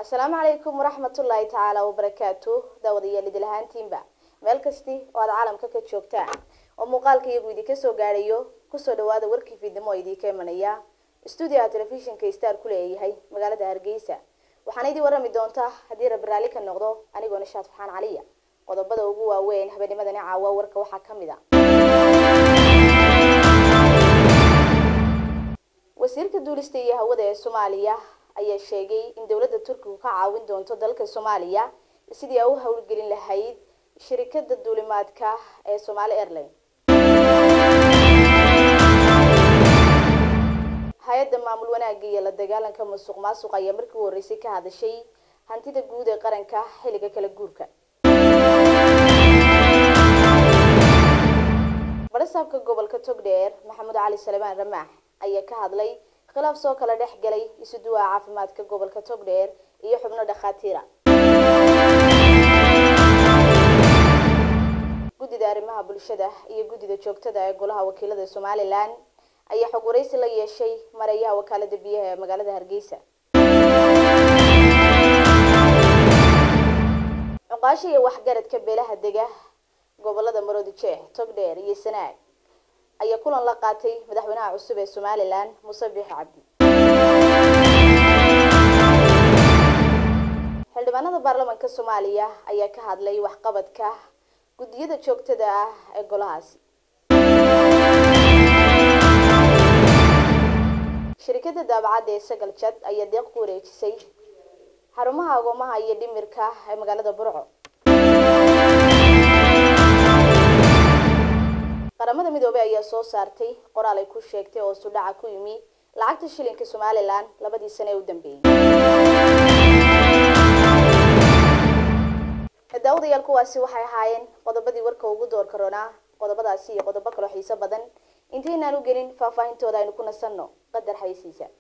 asalaamu calaykum waraxmatullaahi tacaala wabarakaatu daawadayaal idil ahaantiinba meel kasti oo aad caalamka ka joogtaan oo muuqaalka iyagu idinka soo gaadhayo kusoo dhawaada warkii fiidnimo oo idinka imanaya stuudiyaha telefishinka star ku leeyahay magaalada hargeysa waxaana idin warami doontaa haddii rabbi raalli ka noqdo anigoo nishaad faxaan caliya qodobada ugu waaweyn habeennimadani caawa warka waxaa ka mid a wasiirka duulista iyo hawada ee soomaaliya ayaa sheegay in dowladda turkigu ka caawin doonto dalka soomaaliya sidii ay u howlgelin lahayd shirikada duulimaadka ee somaali airline hay-adda maamul wanaagga iyo la dagaalanka musuq maasuq ayaa markii u horreysay ka hadashay hantida guud ee qaranka xilliga kala guurka barasaabka gobolka togdheer maxamuud cali salmaan ramaax ayaa ka hadlay khilaaf soo kala dhex galay isuduwaha caafimaadka gobolka togdheer iyo xubno dhakhaatiira guddida arrimaha bulshada iyo guddida joogtada ee golaha wakiilada somalilan ayaa xog waraysi la yeeshay mareeyaha wakaalada biyaha ee magaalada hargeysa cuqaasha iyo waxgaradka beelaha dega gobolada maroodi jeex togdheer iyo sanaag ayaa kulan la qaatay madaxweynaha cusub ee somalilan muuse biixi cabdi xildhibaanada baarlamaanka soomaaliya ayaa ka hadlay waxqabadka guddiyada joogtada ah ee golahaasi shirikada daabacadda ee sagal jad ayaa deeq ku wareejisay xarumaha agoomaha iyo dhimirka ee magaalada burco qaramada midoobey ayaa soo saartay qoraal ay ku sheegtay oo sudhaca ku yimi lacagta shilinka somalilan labadii sane ee u dambeeyey daawadayaal kuwaasi waxay ahaayeen qodobadii warka ugu door karoonaa qodobadaasi iyo qodobo kaloo xiiso badan intaynaan u gelin faahfaahintooda aynu ku nasanno qadar xaysiisa